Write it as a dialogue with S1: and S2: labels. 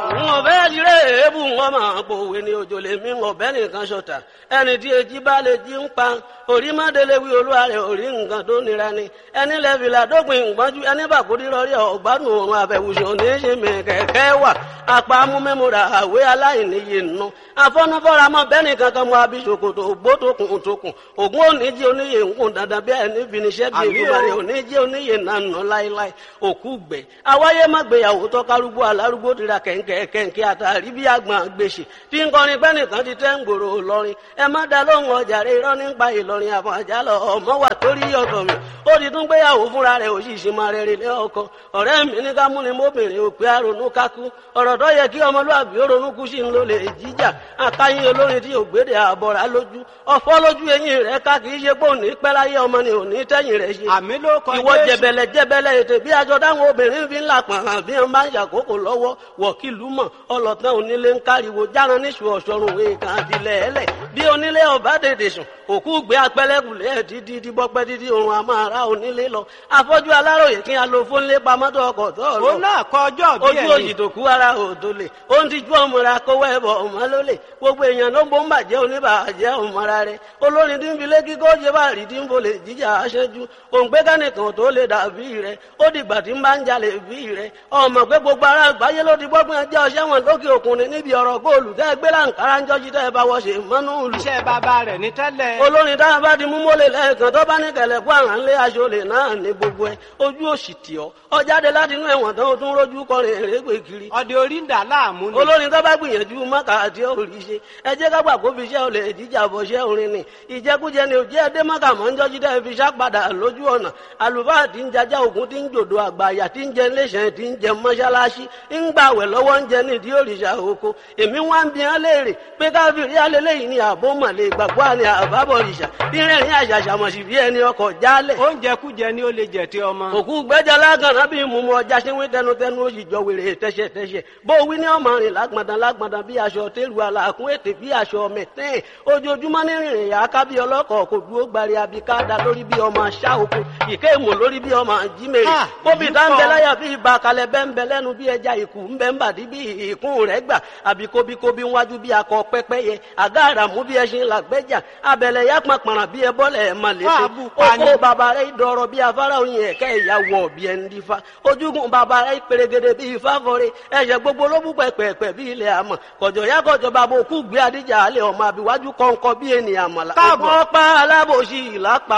S1: n ò fẹ́ tiré èébù wọn máa pòwe ní òjò lè mí ọ̀bẹ nìkan ṣọ̀tà ẹni tí èjì bá lè jí ń pa orí má délé wí olúwa rẹ̀ orí nǹkan tó nira ni ẹni lẹ́fìlà dópin ìgbọ́njú ẹni bàkúrí rọrí ọ̀gbádùn òrùn àfẹ̀wùsùn oníṣẹ́mi kẹ̀kẹ́ wà apá amúmẹ́múra àwé aláìníye nù afọ́nufọ́ra mọ́ bẹ́ẹ̀ni kankan mọ́ abisokoto ògbótokùn tókùn ògún oníjì oníyè ńkùn dandan bí ẹni finiṣẹ́ bí ìlúbalẹ̀ oníjì oníyè nànà láíláí òkú gbẹ awáyé má gbéyàwó tọ́kárúgbó alárúgbó tira kẹ̀ǹkẹ̀ kẹ̀ǹkẹ̀ àtàrí bí àgbọn gbèsè tí ń kọrin pẹ́ nìkan ti tẹ́ ń gbòòrò lọ́rin ẹ má da lóhùn ọjà rẹ irọ́ nípa ìlọrin àfọ̀n àjálọ ọmọ wà torí ọ̀tọ̀ mi ó ti tún gbéyàwó fúnra rẹ̀ òṣìṣẹ́ máa rẹ̀ rẹ̀ lé ọkọ ọ̀rẹ́ mi ní ká múni mọ́bìnrin òpè àrònú kákú ọ̀rọ̀ tó yẹ kí ọmọlúwàbí ó ronú kú sí ń lò lè jíjà akáyín olórin tí ògbédè àbọ̀rà lójú ọ̀fọ́ lójú eyín rẹ̀ ká kì í ṣe pé òní pẹ́ láyé ọmọ ni òní tẹ́yìn rẹ̀ ṣe
S2: àmì ló kọ
S1: ìwọ
S2: Jésù.
S1: jẹbẹlẹ jẹbẹlẹ ètè bí aṣọ táwọn obìnrin fi ń là pọ̀n hàn bí wọn bá ń ṣàkókò lọ́wọ́ wọ̀kìlú mọ̀ ọlọ́tàn onílé ń káriwo járan níṣu ọ̀ṣọ́run èèkàn àtìlẹ̀ ẹlẹ̀ bí onílé ọba tètè sùn òkú gbé apẹlẹkùlẹ dídí díbọpẹ dídí òrùn àmàrà onílé lọ afọ́jú aláròyè kí a lo fónlé pamọ́tò ọkọ̀ tó lọ
S2: òun náà kọ ọjọ́ bí
S1: ojú
S2: ẹni
S1: òyì tó kú ara òdo lè ó ń tijú ọmọra kówó ẹbọ ọmọ ló lè gbogbo èèyàn ló ń bó ń bàjẹ́ oníbàjẹ́ ọmọra rẹ olórin tí ń fi lé kíkọ́ ṣe bá rí tí ń bolè jíjà aṣẹ́jú òǹgbẹ́ kánìkan tó lè dàbí rẹ ó dìgbà tí ń bá ń jalè bí rẹ ọmọ pé gbogbo ara àgbáyé ló ti gbọ́gbọ́n ẹjẹ́ ọṣẹ́ wọn lókè òkun ni níbi ọ̀rọ̀ góòlù tẹ́ gbé láǹkárá ń jọ́jú tẹ́ bá wọ́ṣe mọ́nú ìlú
S2: iṣẹ́ bàbá rẹ̀ ní tẹ́lẹ̀
S1: olórin tá a bá di mú mọ́lẹ̀ lẹ́ẹ̀kan tó bá ní kẹlẹ̀ kó àrà ńlé aṣọ lè náà ní gbogbo ẹ ojú òsì tì ọ́ ọ jáde láti inú ẹ̀wọ̀n tán o tún rójú kọrin èrègbè kiri
S2: ọdẹ orí ń dà láàmú ni
S1: olórin tó bá gbìyànjú mọ́kà àti òrì ṣe ẹ jẹ́ ká gbà kó fi iṣẹ́ olè jíjà bọ̀ ṣẹ́ orin ni ìjẹkújẹ ni òjẹ́ ẹdẹ mọ́kà mọ́ ń jọ́jú dẹ́ fi ṣàpadà lójú ọ̀nà àlùfáà tí ń jajá ògùn tí ń jòdò àgbàyà tí ń jẹ iléeṣẹ́ tí ń jẹ mọ́ṣáláṣí ń gbàwẹ̀ lọ́wọ́ ń jẹ nídìí òrìṣà oko èmi wá ń bi hàn léèrè pé káfíìrì alẹ́lẹ́yìn ni àbó mọ̀lẹ́ ìgbàgbọ́ àni àbábọ̀rìṣà bí rẹ̀rìn àṣàṣàmọ̀sí bí ẹni ọkọ̀ jálẹ̀
S2: oúnjẹ kújẹ ni ó lè jẹ tí ọmọ
S1: òkú gbẹ́jà lágànná bí mùmú ọjà ṣe wí tẹnutẹnu ó sì jọ wèrè tẹ́ṣẹ̀tẹ́ṣẹ̀ bó wí ní ọmọ rìn lágbọ̀ndàn lágbọ̀ndàn bí aṣọ tẹ́lu àlàkùn ètè bí aṣọ mẹ̀tẹ́ẹ̀ ojoojúmọ́ ní rìnrìn yà á ká bí ọlọ́kọ̀ kò dúró gbari abikada lórí bí ọmọ aṣá oko ìké ìmọ̀ lórí bí ọmọ jímèrè
S2: Ah,
S1: bóbi
S2: èyí
S1: tá ń bẹ
S2: pọ̀.
S1: láyà bí ibà kalẹ̀ bẹ́ ń bẹ lẹ́nu bí ẹja ìkù ń bẹ ń bàdí bí ìkún rẹ̀ gbà àbí kóbíkóbí wájú bí akọ pẹ́pẹ́yẹ àgá àràmú bí ẹṣin làgbẹ́jà abẹ̀lẹ̀ yá pàpàrà bí ẹbọ́lẹ̀ ẹ̀ mà létí
S2: Fáàbù pani.
S1: oko bàbá rẹ̀ dọ̀rọ̀ bí afárá oyin ẹ̀kẹ́ ìyàwó bí ẹni dífá ojúgun bàbá rẹ̀ pèrègèdè bí ifá fọre ẹ̀ṣẹ̀ gbogbo ló bú pẹ̀pẹ̀pẹ̀ bí ilẹ̀ àmọ̀ kọ̀jọ̀ yá kọ̀jọ̀ bàbá òkú gbé adíjà alẹ́ ọmọ àbíwájú kọ̀ǹkọ̀ bí ènìyàn mọ̀lá
S2: Káàbọ̀.
S1: ọ̀pọ̀ pa alábòsí ìlápá